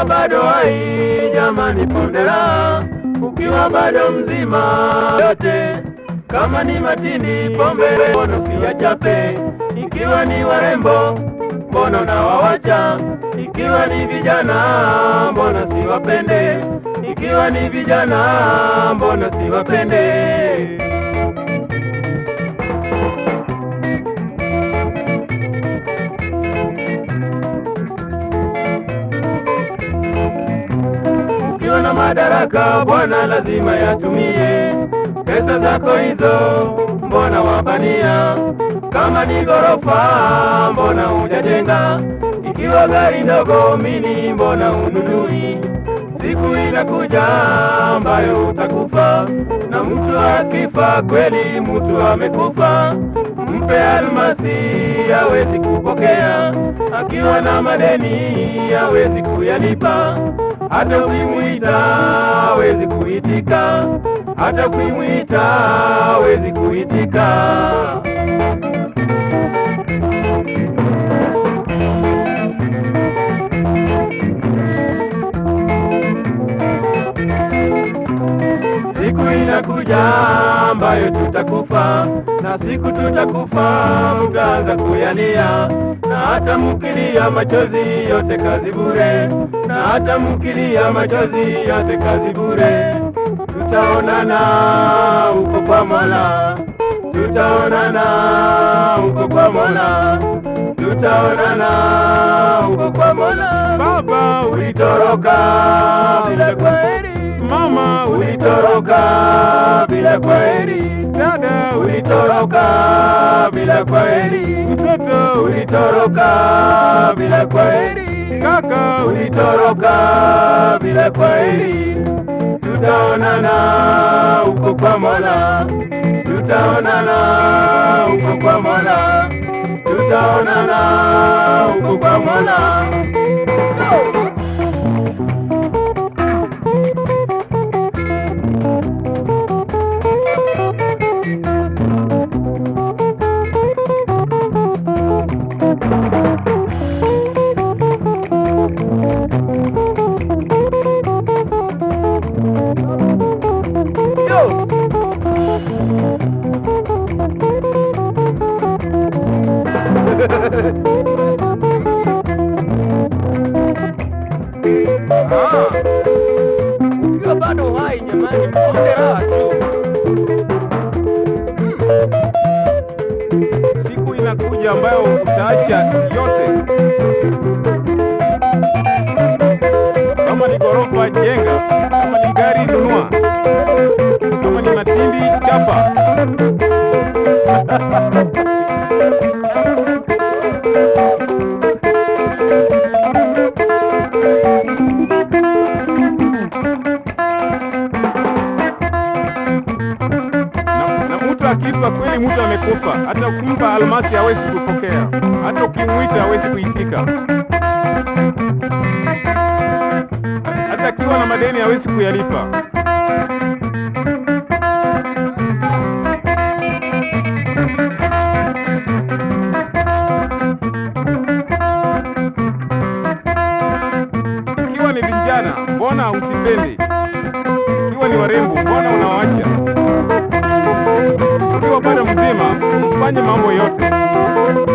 ukiwa bado hai, jamani pondera, ukiwa bado mzima yote kama ni matindi pombe mbona usiyachape, ikiwa ni warembo mbona unawawacha, ikiwa ni vijana mbona siwapende, ikiwa ni vijana mbona siwapende. Ukiwa na madaraka bwana, lazima yatumie pesa zako hizo, mbona wabania? Kama ni ghorofa, mbona hujajenga? Ikiwa gari ndogo mini, mbona ununui? Siku inakuja ambayo utakufa, na mtu akifa kweli, mtu amekufa. Mpe almasi, hawezi kupokea, akiwa na madeni hawezi kuyalipa hata ukimwita hawezi kuitika, hata ukimwita hawezi kuitika. Siku inakuja ambayo tutakufa, na siku tutakufa mtaanza kuyalia, na hata mkilia machozi yote kazi bure, na hata mkilia machozi yote kazi bure. Tutaonana huko kwa Mola, tutaonana huko kwa Mola, tutaonana huko kwa Mola. Baba ulitoroka bila kweli, mama ulitoroka bila kweli, dada ulitoroka bila kweli, mtoto ulitoroka bila kweli, kaka ulitoroka bila kweli. Tutaonana huko kwa Mola, tutaonana huko kwa Mola, tutaonana huko kwa Mola. Ah, ukiwa bado hai jamani, mponde raha tu. Siku inakuja ambayo utaacha yote. Kama ni ghorofa jenga, kama ni gari nunua, kama ni matindi chapa. na, na mtu akifa kweli, mtu amekufa. Hata ukimpa almasi hawezi kupokea, hata ukimwita hawezi kuitika, hata akiwa na madeni hawezi kuyalipa. Ikiwa ni vijana, mbona usipendi? Ikiwa ni warembo, mbona unawaacha? ukiwa bado mzima, mfanye mambo yote.